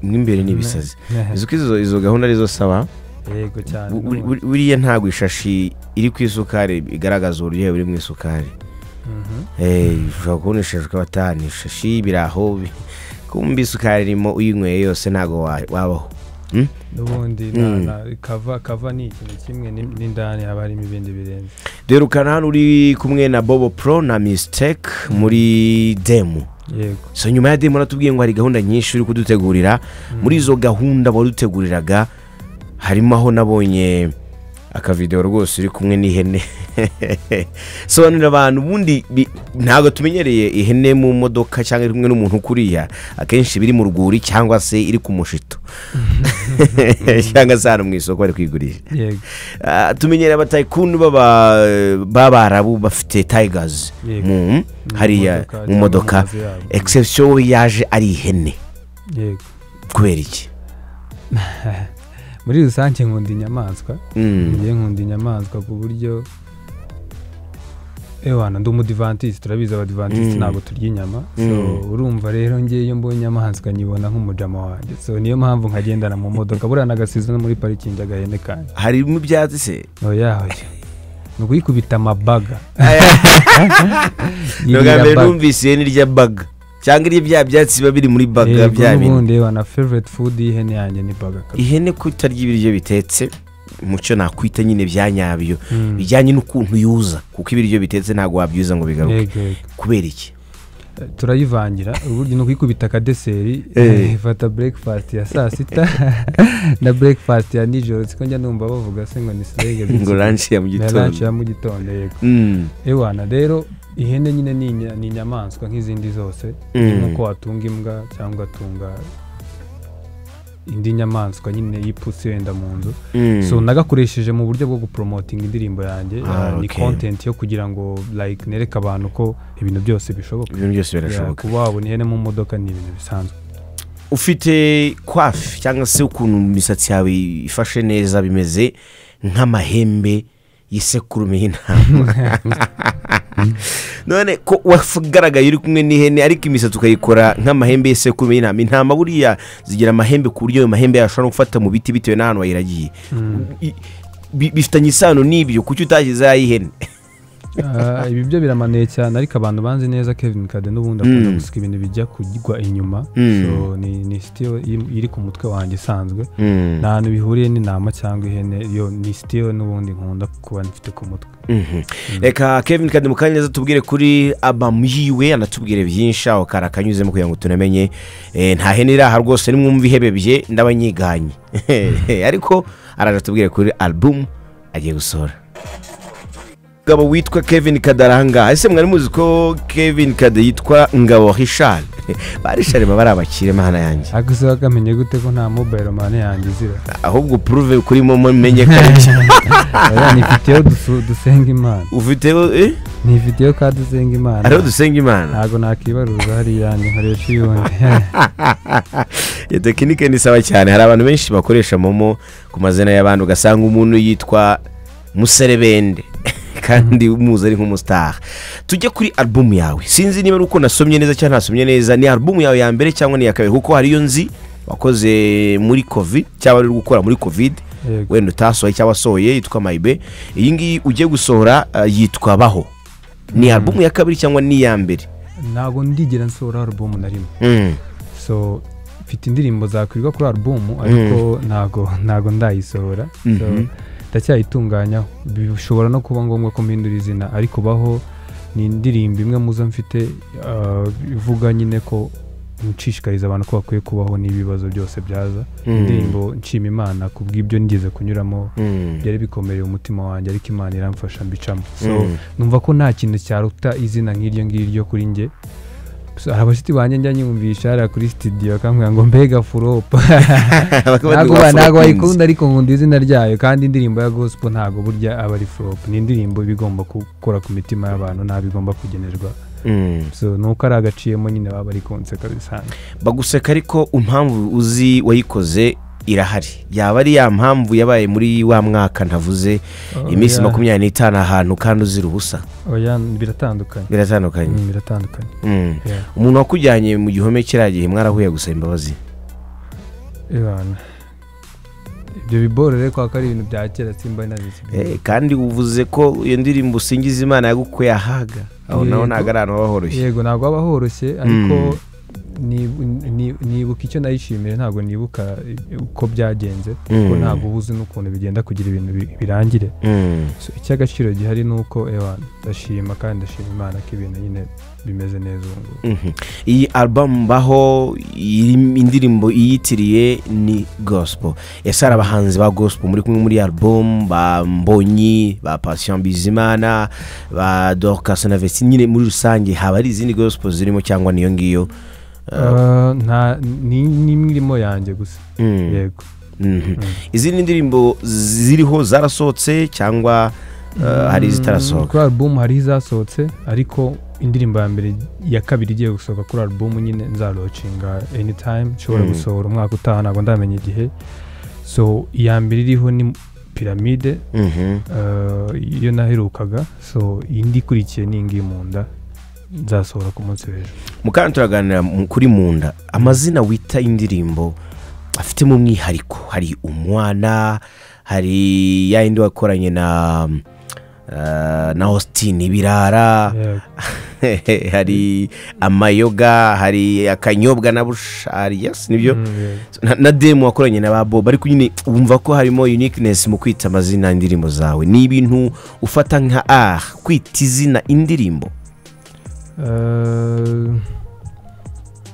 mo imbere ni ibisazi uzi ko izo- izo gahunda arizo saba yego cyane Bu- buri- n'ubu. buri- buriya ntabwo ishashi iri ku isukari igaragaza uburyohe buri mu isukari Mhm. Eh, ushobora kubona ishashi ukaba atahana ishashi y'ibiraho bi- kumva isukari irimo uyinyweye yose ntabwo wa- wabaho Mm? n'ubundi na- Mm. na- kava kava ni ikintu kimwe ni- n'indani haba harimo ibindi birenze derukana hano uri kumwe na bobo pro na mistake muri demu yego so nyuma ya demo natubwiye ngo hari gahunda nyinshi uri kudutegurira muri izo gahunda waduteguriraga harimo aho nabonye akavidewo rwose uri kumwe n'ihene sobanurira abantu ubundi bi- ntabwo tumenyereye ihene mu modoka cyangwa iri kumwe n'umuntu kuriya akenshi biri mu rwuri cyangwa se iri ku mushito cyangwa se hano mu isoko bari kuyigurisha yego Ah, tumenyereye abatayikuni b'aba- b'abarabu bafite tayigazi Yego. mu hariya mu modoka cyangwa mu mazu yabo. egisepsiyo we yaje ari ihene yego kubera iki muri rusange nkunda inyamaswa Mm. ngiye nkunda inyamaswa ku buryo ewana ndi umudivantisite turabizi abadivantisite Mm. ntabwo turya inyama so Mm. urumva rero ngewe iyo mbonye inyamaswa nyibona nk'umujama wanjye so niyo mpamvu nkagendana mu modoka buriya nagasize no muri parikingi agahene kanjye harimo ibyatsi se oya oya ni ukuyikubita amabaga ni ubwa mbere numvise ihene irya baga cyangwa irya bya byatsi biba biri muri baga bya bintu ubundi ewana favorite food y'ihene yanjye ni baga kabisa ihene ko itarya ibiryo bitetse mucyo nakwita nyine bya nyabyo Mm. bijyanye n'ukuntu yuza kuko ibiryo bitetse ntabwo wabyuza ngo bigaruke Yego, yego. kubera iki turayivangira uburyo ni ukuyikubita akadeseri Eh. ifata breakfast ya saa sita na breakfast ya nijoro siko njya numva bavuga se ngo ni slege ngo ranshi ya mu ranch gitondo ya mu gitondo yego Mm. ewana rero ihene nyine ni inya- ni inyamaswa nk'izindi zose Mm. nk'uko watunga imbwa cyangwa ugatunga indi nyamaswa nyine y'ipusi wenda mu nzu Mm. so nagakoresheje mu buryo bwo gupromotinga indirimbo yanjye Ah, uh, ni okay. content yo kugira ngo like nereke abantu ko ibintu byose bishoboka ibintu byose Yeah, birashoboka kuba wabona ihene mu modoka ni ibintu bisanzwe ufite kwafi cyangwa se ukuntu imisatsi yawe ifashe neza bimeze nk'amahembe y'isekurume y'intama none ko wagaragaye uri kumwe n'ihene ariko imisatsi ukayikora nk'amahembe y'isekurume y'intama intama buriya zigira amahembe ku buryo ayo mahembe yashobora no gufata mu biti bitewe n'ahantu wayiragiye I- bi- bifitanye isano n'ibyo kuki utashyizeho ay'ihene Ah, ibi byo biramanuye cyane ariko abantu banzi neza kevin kade n'ubundi akunda Mm. gusiga ibintu bijya kugwa inyuma Mm. so ni ni sitiyo iri- iri ku mutwe wanjye isanzwe nta hantu bihuriye n'intama cyangwa ihene yo ni sitiyo n'ubundi nkunda kuba mfite ku mutwe Mhm. reka kevin kade mukanya neza tubwire kuri abamu yiwe anatubwire byinshi aho kari akanyuzemo kugira ngo tunamenye Eh, nta hene iri aha rwose nimwumva ihebebye ndabanyiganye ariko araje atubwire kuri album agiye gusohora ngabo witwa kevin kade aranga ese mwari muzi ko kevin kade yitwa ngabo hishari barishari baba ari abakire mana yanjye ariko se wakamenye gute ko nta mobile mane yanjye izira ahubwo puruve kuri momo menye ko ari byo. Oya, nifiteho dusu- dusenga imana ufiteho eh? nifiteho ka dusenga imana hariho dusenga imana ntabwo nakibaruza hariya ni nkoresha iyundi iyo tekinike nisaba cyane hari abantu benshi bakoresha momo ku mazina y'abantu ugasanga umuntu yitwa muserebende kandi umuzi ari nk'umusitari tujye kuri alubumu yawe sinzi niba ari uko nasomye neza cyangwa ntasomye neza ni alubumu yawe ya mbere cyangwa ni iya kabiri kuko hari iyo nzi wakoze muri kovide cyangwa uri gukora muri kovide Yego. wenda utasohoye cyangwa wasohoye yitwa mayibe iyi ngiyi ugiye gusohora eh, yitwa baho ni alubumu ya kabiri cyangwa ni iya mbere ntabwo ndigera nsohora alubumu na rimwe Mm. so mfite indirimbo zakwirwa kuri alubumu ariko ntago ntago ndayisohora so Mhm. ndacyayitunganyaho bishobora no kuba ngombwa ko mpindura izina ariko baho ni indirimbo imwe mu zo mfite ah, ivuga nyine ko nshishikariza abantu ko bakwiye kubaho n'ibibazo byose byaza Mm. indirimbo nshima imana ku bw'ibyo nigeze kunyuramo Mm. byari bikomereye umutima wanjye ariko imana iramfasha mbicamo so Mm. numva ko nta kintu cyaruta izina nk'iryo ngiryo kuri njye So, hari abashyitsi banjye njya nyumvisha hariya kuri sitidiyo akambwira ngo mbega furopo ntabwo ba- ntabwo bayikunda ariko nkunda izina ryayo kandi indirimbo ya gospel ntabwo burya aba ari furopo ni indirimbo iba igomba gukora ku mitima y'abantu ntabwo igomba kugenerwa Mm. so ni uko ari agaciyemo nyine baba bari konseka bisanzwe baguseka ariko impamvu uzi wayikoze irahari yaba ari ya mpamvu yabaye muri wa mwaka ntavuze Oh, iminsi yeah. makumyabiri n'itanu ahantu kandi uzira ubusa oya biratandukanye biratandukanye Mm, biratandukanye Mm. Yeah. umuntu wakujyanye mu gihome kiriya gihe mwarahuye gusaba imbabazi ibana ibyo biboro rero kwa ko ari ibintu bya kera simba nazi Eh, kandi uvuze ko iyo ndirimbo usingiza imana yagukuye ahaga aho naho Yego. ntabwo ari ahantu haba horoshye yego ntabwo haba horoshye ariko ni- ni- nibuka icyo nayishimiye ntabwo nibuka uko byagenze kuko Mm. ntabwo uba uzi n'ukuntu bigenda kugira ibintu bi- birangire Mm. So, icy'agaciro gihari ni uko ewa ndashima kandi ndashima imana ko ibintu nyine bimeze neza ubu ngubu Mhm. iyi album baho iyi indirimbo iyitiriye ni gospel ese hari abahanzi ba gospel muri kumwe muri iyi album ba mbonyi ba patient bizimana ba dorcas na vesti nyine muri rusange haba hari izindi gospel zirimo cyangwa niyo ngiyo Ah, nta ni ni imwe irimo yanjye gusa Mm. yego Mhm. izindi ndirimbo ziriho zarasohotse cyangwa uh, hari Mm, izitarasohoka kuri alubumu hariho izasohotse ariko indirimbo ya mbere ya kabiri igiye gusohoka kuri alubumu nyine nzarocinga anytime nshobora Mm. gusohora umwaka utaha ntabwo ndamenya igihe so iya mbere iriho ni piramide Mhm. ah, iyo naherukaga so indi ikurikiye ni iyi ngiyi mu nda nzasohora ku munsi w'ejo mukanya turaganira mu- kuri mu nda amazina wita indirimbo afitemo umwihariko hari umwana hari ya yindi wakoranye na uh, na austin ibirara Yego. hari amayoga hari akanyobwa na bushari yes nibyo Mm, yego. na, na demu wakoranye na ba bob ariko nyine wumva ko harimo uniqueness mu kwita amazina y'indirimbo zawe ni ibintu ufata nka ah kwita izina indirimbo Ah,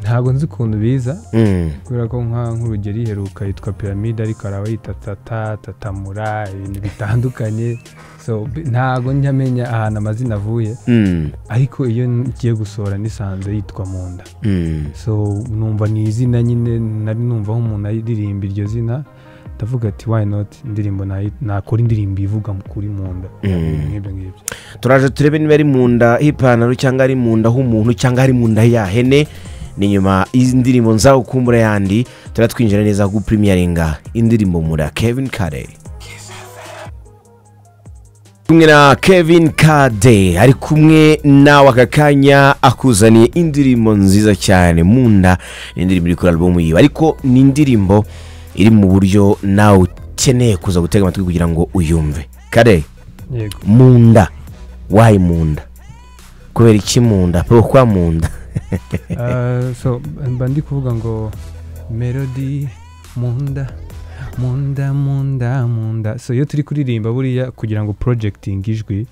ntabwo nzi ukuntu biza Mm. kubera ko nka nk'urugero iheruka yitwa piramide ariko hari abayita tata tatamura ibintu bitandukanye so b- ntabwo njya menya ahantu amazina avuye Mm. ariko iyo ngiye gusohora nisanze yitwa mu nda Mm. so numva ni izina nyine nari numva aho umuntu aririmba iryo zina ndavuga ati why not indirimbo nayi- nakora indirimbo ivuga mu- kuri mu nda nk'ibyo ngibyo turaje turebe niba ari mu nda h'ipantaro cyangwa ari mu nda h'umuntu cyangwa ari mu nda ya hene ni nyuma y'indirimbo nzagukumbura yandi turatwinjira neza guprimiyaringa indirimbo mura kevin kare kumwe na kevin kade ari kumwe nawe aka kanya akuzaniye indirimbo nziza cyane mu nda ni indirimbo iri kuri alubumu yiwe ariko ni indirimbo iri mu buryo nawe ukeneye kuza gutega amatwi kugira ngo uyumve kare yego mu nda wayi mu nda kubera iki mu nda pourquoi mu nda Ah, so mba ndi kuvuga ngo melody mu nda mu nda mu nda mu nda so iyo turi kuririmba buriya kugira ngo projecting ijwi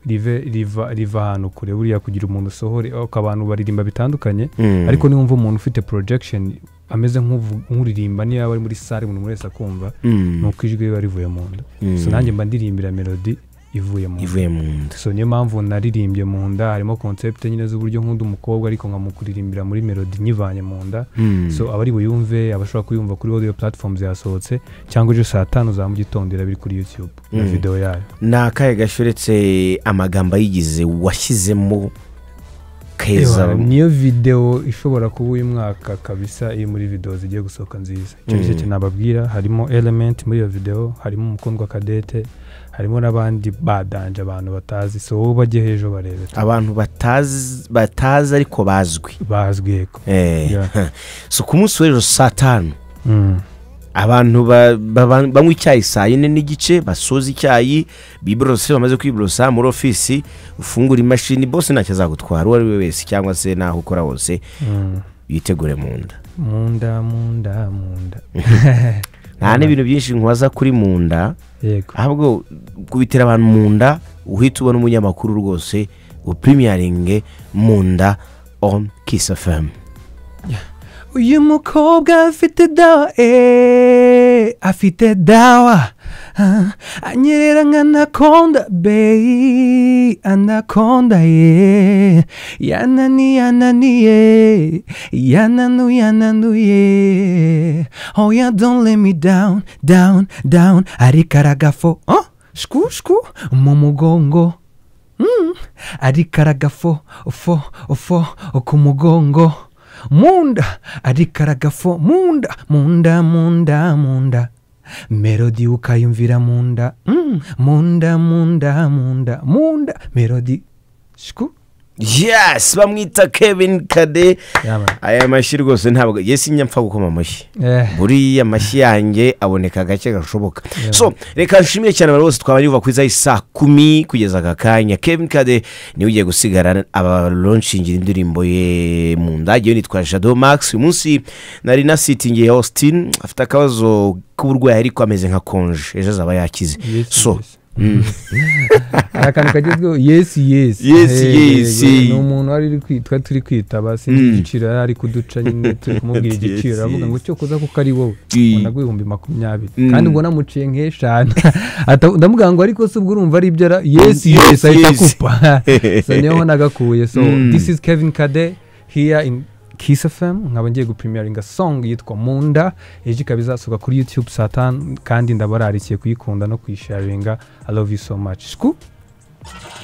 rive riva riva ahantu kure buriya kugira umuntu usohore ok abantu baririmba bitandukanye ariko niba wumva umuntu ufite projection ameze nk'uvu- nk'uririmba niyo yaba ari muri sare umuntu wese akumva ni uko ijwi riba rivuye mu nda so nanjye mba ndirimbira melody ivuye mu nda ivuye mu nda so niyo mpamvu naririmbye mu nda harimo concept nyine z'uburyo nk'undi umukobwa ariko nkamuririmbira muri melody nyivanye mu nda so abari buyumve abashobora kuyumva kuri audio platforms yasohotse cyangwa ejo saa tanu za mu gitondo iraba iri kuri youtube na Mm. videwo yayo ni akahe gashoretse amagambo ayigize washyizemo Ewa, keza niyo videwo ishobora kuba uyu mwaka kabisa iri muri videwo zigiye gusohoka nziza icyo Mm. gice cyo nababwira harimo element muri iyo videwo harimo umukundwa kadete harimo n'abandi badanje abantu batazi so wowe bajye hejuru barebe abantu batazi batazi ariko bazwi bazwi yego Eh, Yeah. so ku munsi w'ejo saa tanu Mm. abantu ba- ba- banywa icyayi saa yine n'igice basoza icyayi biborose bamaze kwiborosa muri ofisi ufungura imashini bose ntacyo azagutwara uwo ari we wese cyangwa se n'aho ukora hose Mm. yitegure mu nda mu nda mu nda mu nda nta n'ibintu byinshi nkwaza kuri mu nda yego ahubwo kubitira abantu mu nda uhita ubona umunyamakuru rwose upurimiyaringe mu nda on kisi efumu uyu mukobwa afite dawa eh, afite dawa Ah, anyerera nka anakonda beyi anakonda ye yanani yananiye yananu yananuye oya don't let me down down down ariko aragafo oh, shku shku mu mugongo Mm. ariko aragafo fo fo ku mugongo munda ariko aragafo munda munda munda munda melodi ukayumvira munda Mm. munda munda munda munda melodi shiku yesi bamwita kevin kade yamara aya mashyi rwose ntabwo yesi njya mpfa gukoma amashyi buriya amashyi yanjye aboneka gake gashoboka Yeah. so reka nshimire cyane abantu bose twabanye kuva ku isaha isa kumi kugeza aka kanya kevin kade niwe ugiye gusigara abalonshingira indirimbo ye mu ndage yo nitwa jado max uyu munsi nari nasitingiye austin afite akabazo k'uburwayi ariko ameze nka konje ejo azaba yakize so Mm. hari akantu kagezweho yesi yesi Yes, Eh, yes. ni umuntu wari uri kwitwa turi kwitaba sinzi Mm. igiciro yari ari kuduca nyine turi kumubwira Yes, igiciro aravuga ngo yes. cyo kuza kuko ari wowe Gee. ubona ibihumbi makumyabiri Mm. kandi ngo namuciye nk'eshanu Ata- ndamubwira ngo ariko se ubwo urumva ari ibyo ara- yesi Yes, yesi ahita yes. akupa so niyo mpamvu nagakuye so Mm. this is kevin kade here in Kiss FM nkaba ngiye gupimiringa song yitwa Munda ejo ikaba izasohoka kuri YouTube saa tanu kandi ndabararikiye kuyikunda no kuyisharinga I love you so much. Scoop.